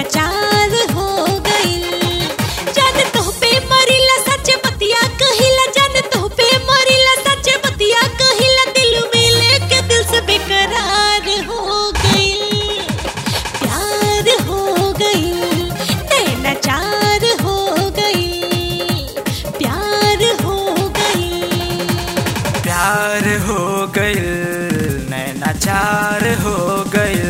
नैनाचार हो गइल जान तो पे मरिला सच बतिया कहिला जान तो पे मरिला सच बतिया कहिला दिल में लेके दिल से बेकरार हो गइल प्यार हो गइल नैनाचार हो गइल प्यार हो गइल प्यार हो गइल नैनाचार हो गइल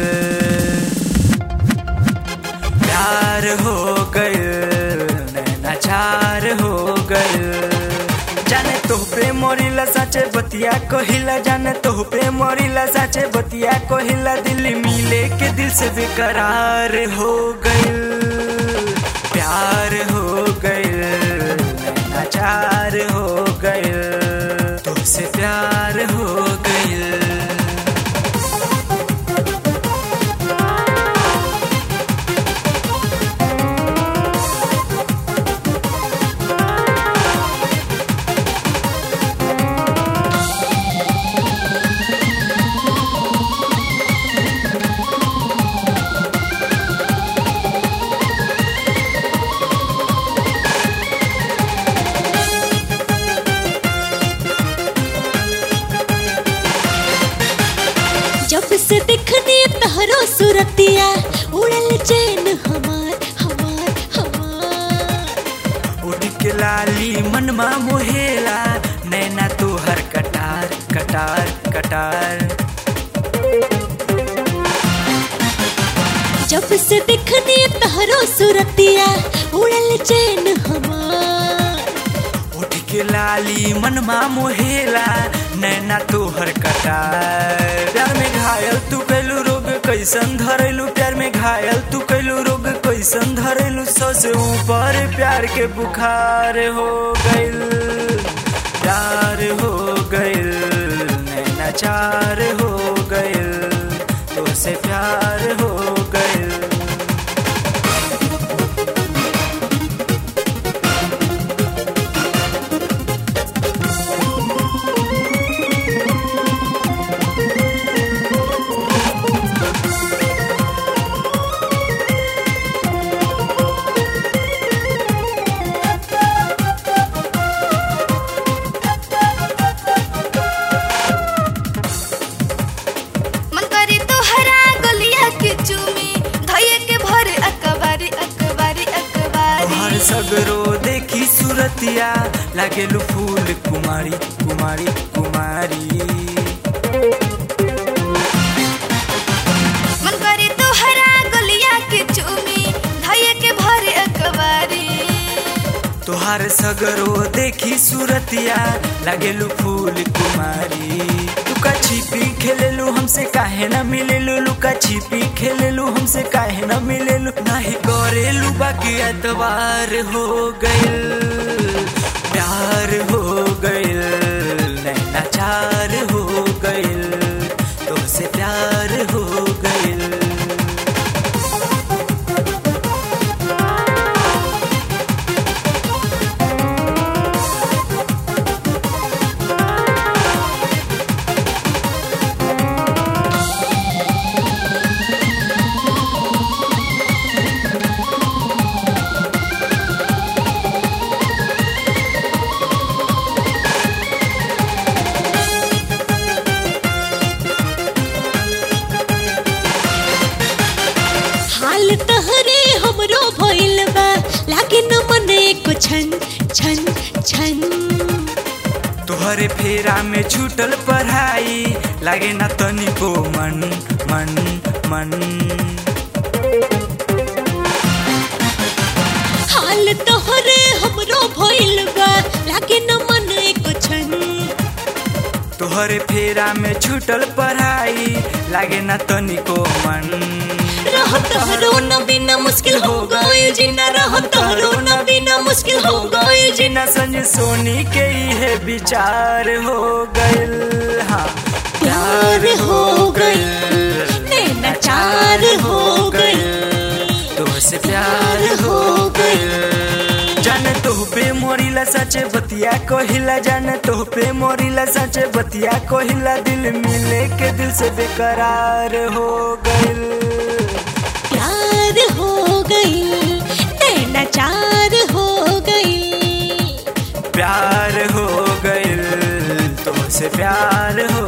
प्यार हो गइल नैनाचार हो गइल जाने तो पे मोरिला साचे बतिया कहिला जाने तो पे मोरिला साचे बतिया कहिला दिल मिले के दिल से बेकरार हो गइल प्यार हो गइल नैनाचार हो गइल तुझसे प्यार हो गइल जब से दिखनी तहरो सुरतिया उड़ल चैन हमार हमार हमार उड़ के लाली मनमा मोहेला नैना तो हर कटार कटार कटार जब से दिखनी तहरो सुरतिया उड़ल चैन हमार उठ के लाली मनमा मोहेला नैना तो हर कटार प्यार में घायल तू कैलू रोग कैसन धरेलू प्यार में घायल तू कैलू रोग कैसन धरेलू सौ से ऊपर प्यार के बुखार हो गइल प्यार हो गइल नैना चार हो गइल तो से प्यार हो गइल मन करी तोहरा गलिया के चूमी धइए के भर अकबारी अकबारी अकबारी तोहर सगरो देखी सूरतिया लागेलु फूल कुमारी कुमारी कुमारी मन करी तोहरा गलिया के चूमी धइए के भर अकबारी तोहर सगरो देखी सूरतिया लागेलु फूल कुमारी लुका छिपी खेलेलु हमसे काहे न मिलेलु लुका छिपी खेलेलु हमसे काहे न मिलेलु नाही करेलु बाकी एतवार हो गइल प्यार हो गइल नैना चार हो गइल तुमसे प्यार हो गइल हाल तहरे हमरो भइल बा लागे न मने को छन छन छन तोहरे फेरा में छूटल पढ़ाई लागे ना तनिको मन मन मन हाल तोहरे हमरो भइल बा लागे न मने को छन तोहरे फेरा में छूटल पढ़ाई लागे ना तनिको मन रह तहरो न बिना मुश्किल हो गइल जीना रह तहरो न बिना मुश्किल हो गइल जीना जिना संज सोनी के है विचार हो गइल हाँ प्यार हो गइल नैना चार हो गइल तुमसे प्यार हो गइल जाने तो पे मोरिला सचे बतिया कहिला जाने तो पे मोरिला सचे बतिया कहिला दिल मिले के दिल से बेकरार हो गइल प्यार हो विचार हो गई प्यार हो गइल तुमसे प्यार हो